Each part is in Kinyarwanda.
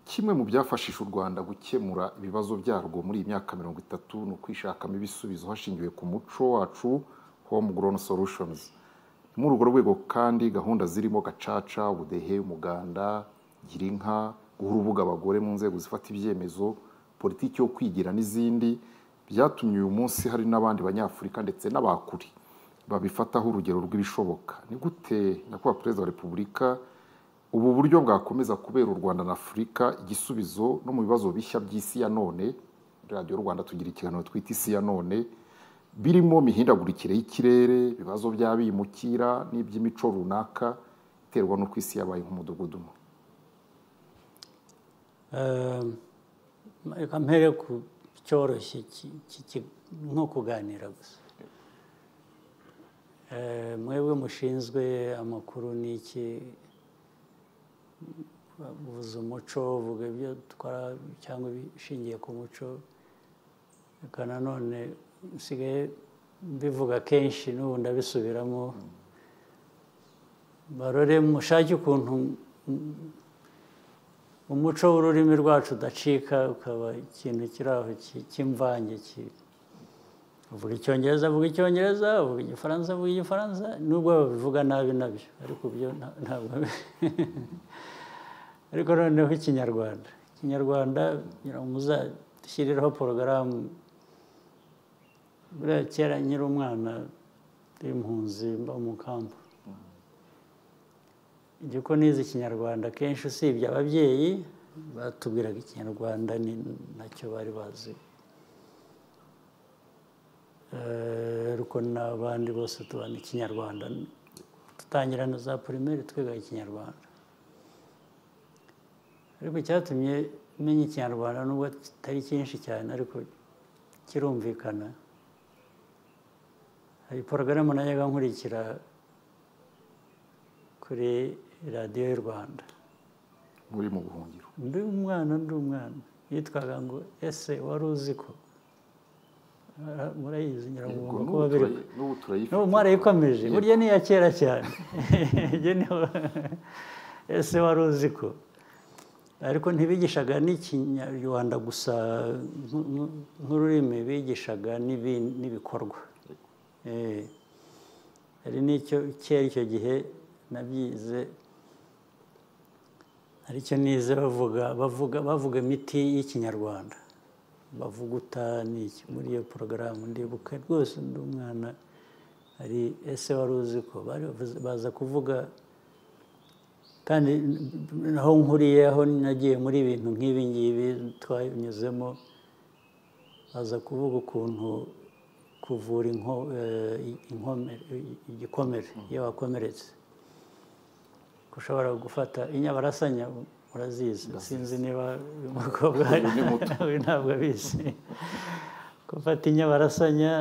Kimwe mu byafashije u Rwanda gukemura ibibazo byarwo muri iyi myaka mirongo itatu ni ukwishakamo ibisubizo hashingiwe ku muco wacu homegrown solutions. Ni muri urwo rwego kandi gahunda zirimo gacaca, ubudehe, umuganda, girinka, guha urubuga abagore mu nzego zifata ibyemezo, politiki yo kwigira n'izindi byatumye uyu munsi hari n'abandi banyafurika ndetse n'abakuri babifataho urugero rw'ibishoboka. Ni gute nyakubahwa perezida wa repubulika ubu buryo bwakomeza kubera u Rwanda na Afurika igisubizo no mu bibazo bishya by'isi ya none, radiyo Rwanda tugira ikiganiro twita isi ya none, birimo imihindagurikire y'ikirere, ibibazo by'abimukira n'iby'imico runaka iterwa n'uko isi yabaye nk'umudugudu umwe. reka mpere ku cyoroshye nko kuganira gusa mwebwe mushinzwe amakuru n'iki uvuze umuco uvuga ibyo dukora cyangwa ibishingiye ku muco reka nanone nsigaye mbivuga kenshi n'ubu ndabisubiramo barore mushake ukuntu umuco w'ururimi rwacu udacika ukaba ikintu kiri aho cy'imvange avuga icyongereza avuga icyongereza avuga igifaransa avuga igifaransa nubwo babivuga nabi nabyo ariko byo ntabwo ariko noneho ikinyarwanda ikinyarwanda kugira ngo muzashyireho porogaramu buriya kera nyiri umwana w'impunzi mba mu kamba igiko nize ikinyarwanda kenshi usibye ababyeyi batubwiraga ikinyarwanda ni nacyo bari bazi ariko n'abandi bose tubana ikinyarwanda dutangira na za pirimeri twiga ikinyarwanda ariko icyatumye menya ikinyarwanda nubwo kitari cyinshi cyane ariko kirumvikana hari porogaramu najyaga nkurikira kuri radiyo y'u rwanda muri mu buhungiro ndi umwana ndi umwana yitwaga ngo ese wari uzi ko murayizi nyirangombwa kuba biri n'ubu mwarayikomeje burya ni iya kera cyane ese wari uzi ko ariko ntibigishaga n'ikinyarwanda gusa nk'ururimi bigishaga n'ibikorwa hari n'icyo kera icyo gihe nabyize aricyo nize bavuga bavuga bavuga imiti y'ikinyarwanda bavuguta n'iki muri iyo porogaramu ndibuka rwose undi mwana hari ese wari uzi ko baza kuvuga kandi aho nkuriye aho nagiye muri ibintu nk'ibi ngibi twanyuzemo baza kuvuga ukuntu kuvura igikomere iyo wakomeretse ushobora gufata inyabarasanya murazizi sinzi niba uyu mukobwa we ntabwo abizi gufata inyabarasanya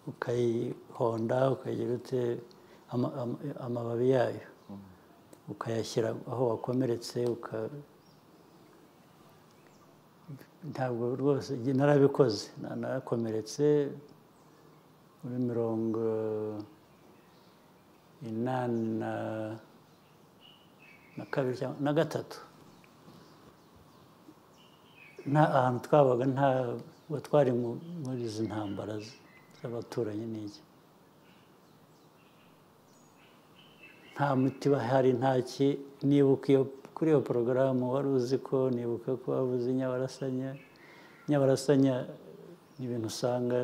ukayihonda ukagira ute amababi yayo ukayashyira aho wakomeretse ntabwo rwose narabikoze narakomeretse muri mirongo inani na na kabiri cyangwa na gatatu nta ahantu twabaga ntabwo twari muri izi ntambara z'abaturanyi n'iki nta muti bahari ntaki nibuka iyo kuri iyo porogaramu wari uzi ko nibuka ko wabuze inyabarasanya inyabarasanya ni ibintu usanga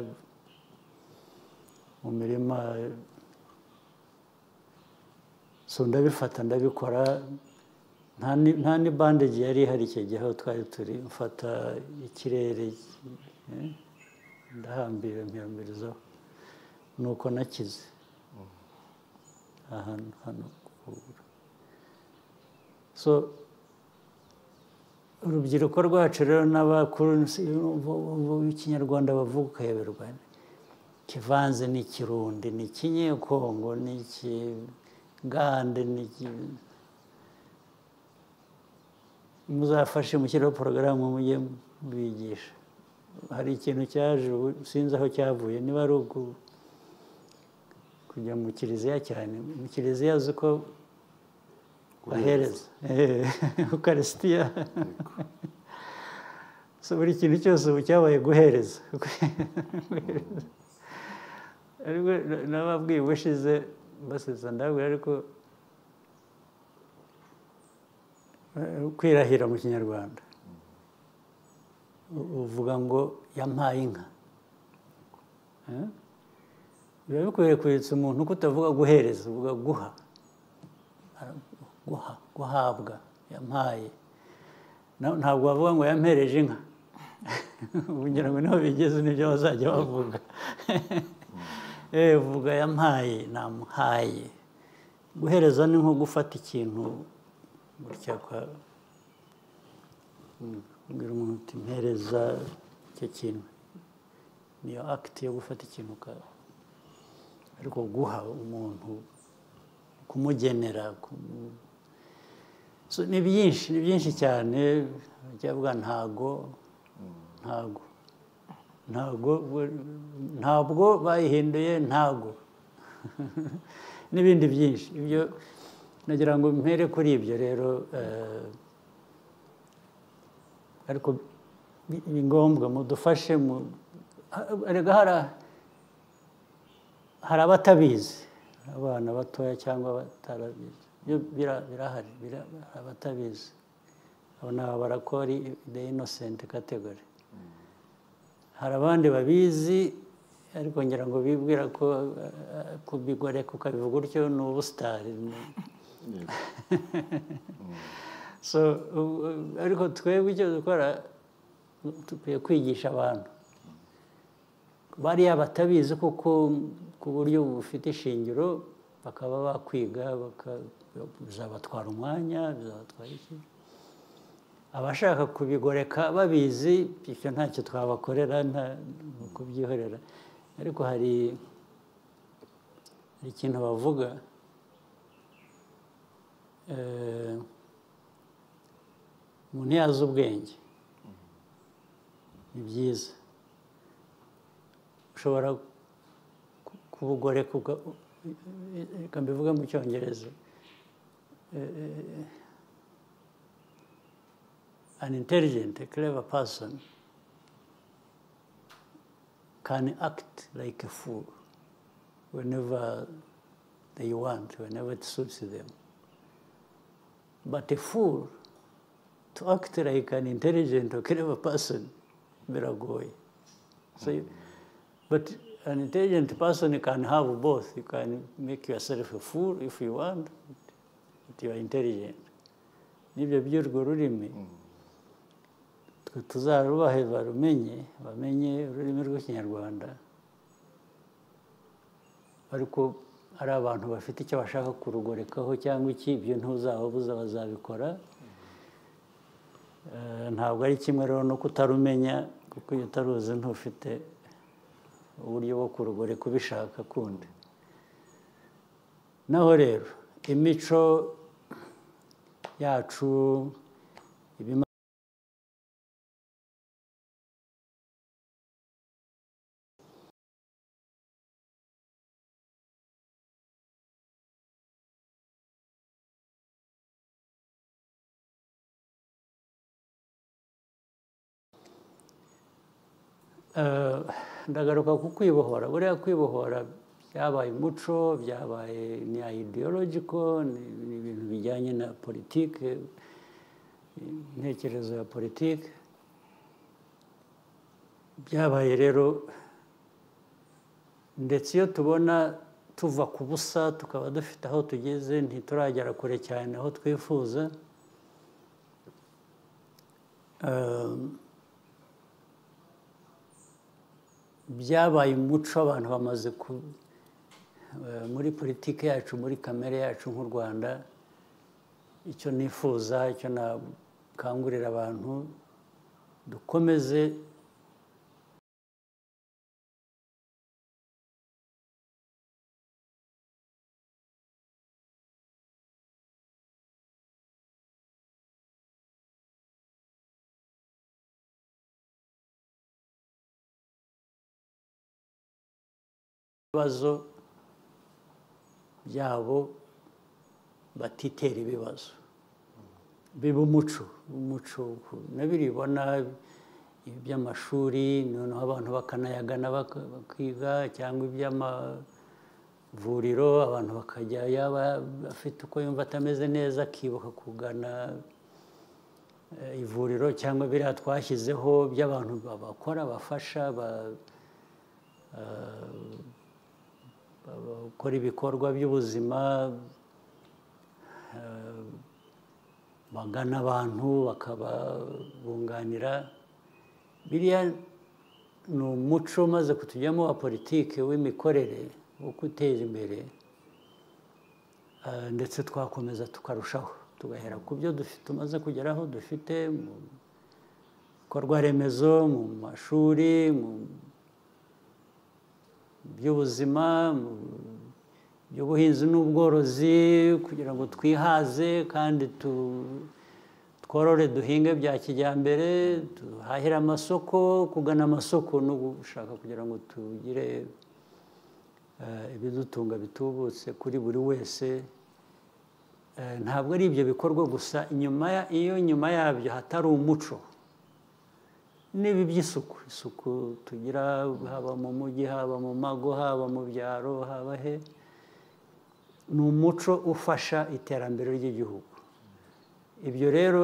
mu mirima so ndabifata ndabikora nta ni bandeji yari ihari icyo gihe aho twari turi mfata ikirere ndahambira mpiyambirizaho ni uko nakize ahantu hano kubura so urubyiruko rwacu rero n'abakuru b'ikinyarwanda bavuga ukayoberwa kivanze ni ikirundi ni ikinyekongo ni iki gande muzafashe mushyiraho porogaramu mujye mubigisha hari ikintu cyaje sinzi aho cyavuye niba ari kujya mu kiliziya cyane mu kiliziya uzi ko bahereza ukarisitiya so buri kintu cyose ubu cyabaye guhereza ariko nababwiye ubushize basetsa ndababwira ariko kwirahira mu kinyarwanda uvuga ngo yampaye inka biba bikwiye kwibutsa umuntu ko utavuga guhereza uvuga guha guha guhabwa yampaye ntabwo wavuga ngo yampereje inka kugira ngo niho bigeze nibyo bazajya bavuga vuga yampaye namuhaye guhereza ni nko gufata ikintu gutya kwa kubwira umuntu uti mpereza icyo kintu niyo akiti yo gufata ikintu ariko guha umuntu kumugenera ni byinshi ni byinshi cyane byavuga ntago ntago ntago ntabwo bayihinduye ntago n'ibindi byinshi ibyo nagira ngo mpere kuri ibyo rero ariko ni ngombwa mudufashe erega hari abatabizi abana batoya cyangwa abatarabizi birahari hari abatabizi abo ni abarakori de inosenti kategori hari abandi babizi ariko ngira ngo bibwira ko kubigoreka ukabivuga utyo ni ubusitari ariko twebwe icyo dukora dukwiye kwigisha abantu bariya batabizi kuko ku buryo bufite ishingiro bakaba bakwiga bizabatwara umwanya bizabatwara iki abashaka kubigoreka babizi ibyo ntacyo twabakorera nta kubyihorera ariko hari ikintu bavuga umuntu yazi ubwenge ni byiza ushobora kubugoreka reka mbivuge mu cyongereza an intelligent a clever person can act like a fool whenever they want whenever it suits them but a fool to act like an intelligent or clever person biragoye so you, but an intelligent person can have both you can make yourself a fool if you want but you are intelligent nibyo by'urwo rurimi twe tuzarubahe barumenye bamenye ururimi rw'ikinyarwanda ariko hari abantu bafite icyo bashaka kurugorekaho cyangwa iki ibyo ntuzababuza bazabikora ntabwo ari kimwe rero no kutarumenya kuko iyo utaruzi ntufite uburyo bwo kurugoreka ubishaka kundi naho rero imico yacu ndagaruka ku kwibohora buriya kwibohora byabaye umuco byabaye ni ideologiko ni ibintu bijyanye na politiki intekerezo ya politiki byabaye rero ndetse iyo tubona tuva ku busa tukaba dufite aho tugeze ntituragera kure cyane aho twifuza byabaye umuco abantu bamaze ku muri politiki yacu muri kamere yacu nk'u rwanda icyo nifuza icyo nakangurira abantu dukomeze ibibazo byabo batitera ibibazo biba umuco umuco nabiribona iby'amashuri noneho abantu bakanayagana baka- bakiga cyangwa iby'amavuriro abantu bakajya yaba afite uko yumva atameze neza akibuka kugana eh, ivuriro cyangwa biriya twashyizeho by'abantu bakora bafasha ba- bakora ibikorwa by'ubuzima eh, bagana abantu bakababunganira biriya ni umuco umaze kutujyamo wa politiki w'imikorere wo gutera imbere eh, ndetse twakomeza tukarushaho tugahera ku byo dufi- tumaze kugeraho dufite mu bikorwa remezo mu mashuri mu by'ubuzima mu by'ubuhinzi n'ubworozi kugira ngo twihaze kandi tu- tworore duhinge bya kijyambere duhahire amasoko kugana amasoko no gushaka kugira ngo tugire eh, ibidutunga bitubutse kuri buri wese Eh, ntabwo ari ibyo bikorwa gusa inyuma ya- iyo nyuma yabyo hatari umuco n'ibi by'isuku isuku tugira haba mu mujyi haba mu mago haba mu byaro haba he ni umuco ufasha iterambere ry'igihugu ibyo rero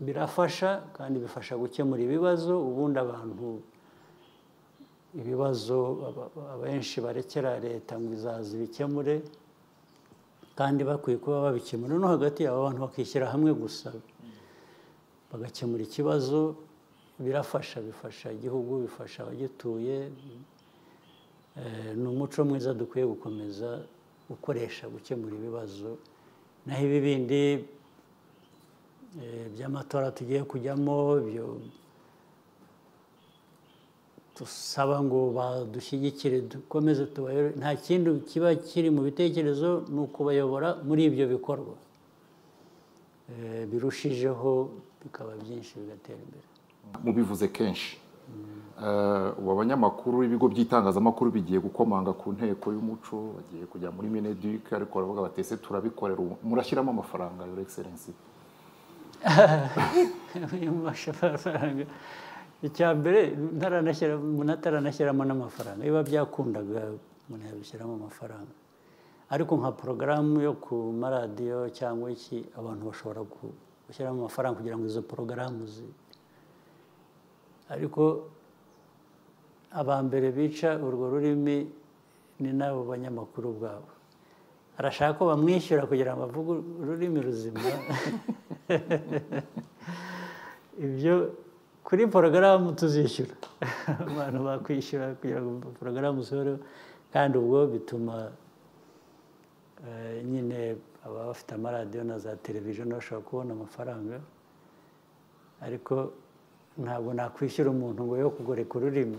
birafasha kandi bifasha gukemura ibibazo ubundi abantu ibibazo aba- abenshi barekera leta ngo izaza ibikemure kandi bakwiye kuba babikemura no hagati yabo abantu bakishyira hamwe gusa bagakemura ikibazo birafasha bifasha igihugu bifasha abagituye Eh, ni umuco mwiza dukwiye gukomeza gukoresha gukemura ibibazo naho ibi bindi eh, by'amatora tugiye kujyamo byo dusaba ngo badushyigikire dukomeze tubayobore nta kindi kiba kiri mu bitekerezo ni ukubayobora muri ibyo bikorwa Eh, birushijeho bikaba byinshi bigatera imbere mubivuze kenshi Eh, ubu abanyamakuru ibigo by'itangazamakuru bigiye gukomanga ku nteko y'umuco bagiye kujya muri mineduc ariko baravuga bati ese turabikorera ubu." murashyiramo amafaranga your excellency Ayo mafaranga icya mbere ntaranashyira- umuntu ataranashyiramo n'amafaranga biba byakundaga umuntu yabishyiramo amafaranga ariko nka porogaramu yo ku maradiyo cyangwa iki abantu bashobora gu- gushyiramo amafaranga kugira ngo izo porogaramu zi ariko aba mbere bica urwo rurimi ni n'abo banyamakuru ubwabo arashaka ko bamwishyura kugira ngo avuge ururimi ruzima ibyo kuri porogaramu tuzishyura abantu bakwishyura kugira ngo porogaramu usohoreho kandi ubwo bituma eh, nyine ababa bafite amaradiyo na za televiziyo nabo bashobora kubona amafaranga ariko ntabwo nakwishyura umuntu ngo yo kugoreka ururimi